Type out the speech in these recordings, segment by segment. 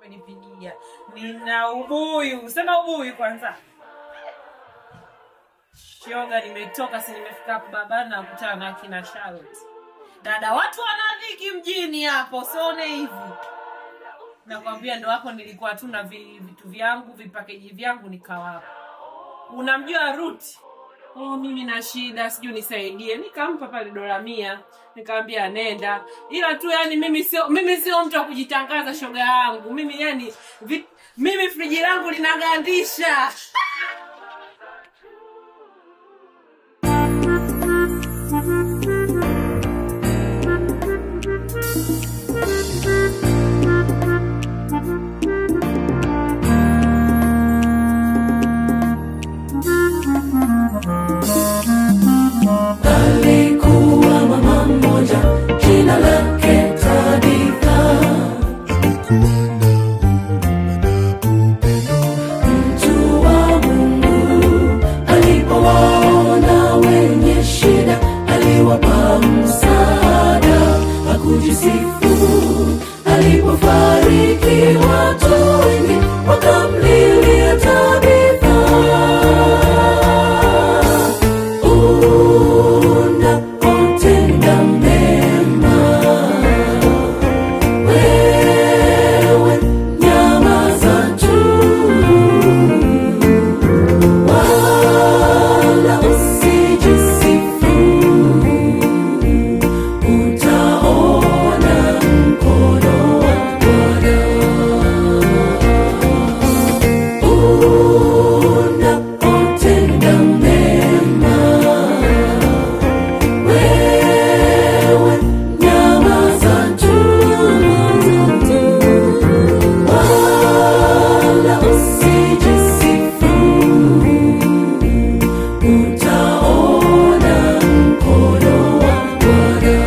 kunipigia. Nina ubuyu, sema ubuyu kwanza. Shoga, nimetoka si nimefika hapo babani na kukutana na kina Charlotte. Dada, watu wanadhiki mjini hapo, sione hivi. Nakwambia ndo hapo nilikuwa tu na vi- vitu vyangu vipakeji vyangu nikawapa. Unamjua Ruti? Oh, mimi na shida, sijui nisaidie. Nikampa pale dola mia, nikamwambia nenda. Ila tu yani mimi sio mimi sio mtu wa kujitangaza shoga yangu. Mimi yani vi, mimi friji langu linagandisha. Alikuwa mama mmoja jina lake Tabitha, mtu wa Mungu. Alipowaona wenye shida, aliwapa msaada, hakujisifu. Alipofariki, watu wengi wakamlilia Tabitha. Unapotenda mema, wewe nyamaza tu, wala usijisifu. Utaona mkono wa Bwana. Unapotenda mema wewe nyamaza tu, wala usijisifu. Utaona mkono wa Bwana.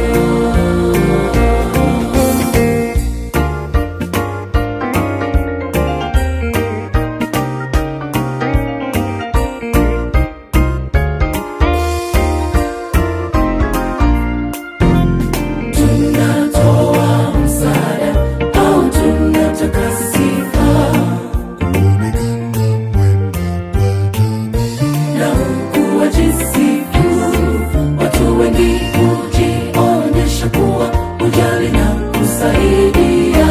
Tunatoa msaada au tunataka sifa na huku wajisifu. Watu wengi hujionyesha kuwa hujali na kusaidia,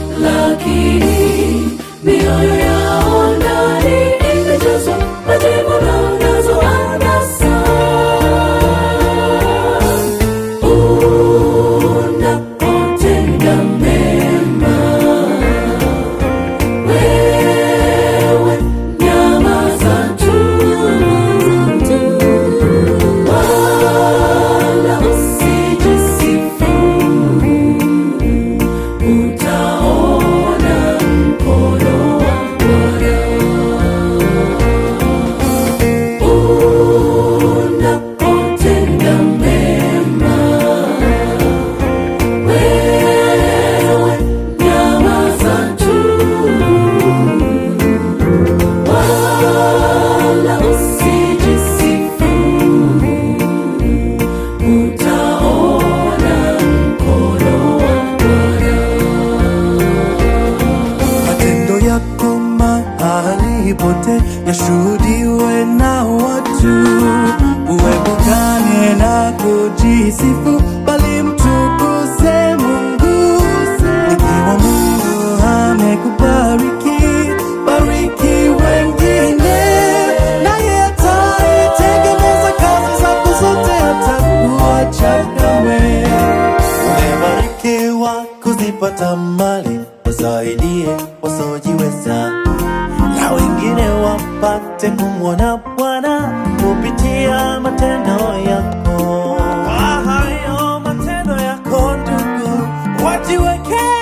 lakini mioyo yao ndani imejazwa majivuno nazo anasa. Unapotenda mema, wewe nyamaza tu, wala usijisifu. Utaona mkono wa Bwana. Unapotenda mema, wewe nyamaza tu, wala usijisifu. Utaona mkono wa Bwana. matendo yako mahali pote yashuhudiwe na watu, uepukane na kujisifu, bali mtukuze Mungu. Ikiwa Mungu amekubariki, bariki wengine, naye ataitegemeza kazi zako zote, hatakuacha kamwe. Umebarikiwa kuzipata mali, wasaidie wasiojiweza, na wengine wapate kumwona Bwana kupitia matendo yako. Kwa hayo matendo yako ndugu, wajiweke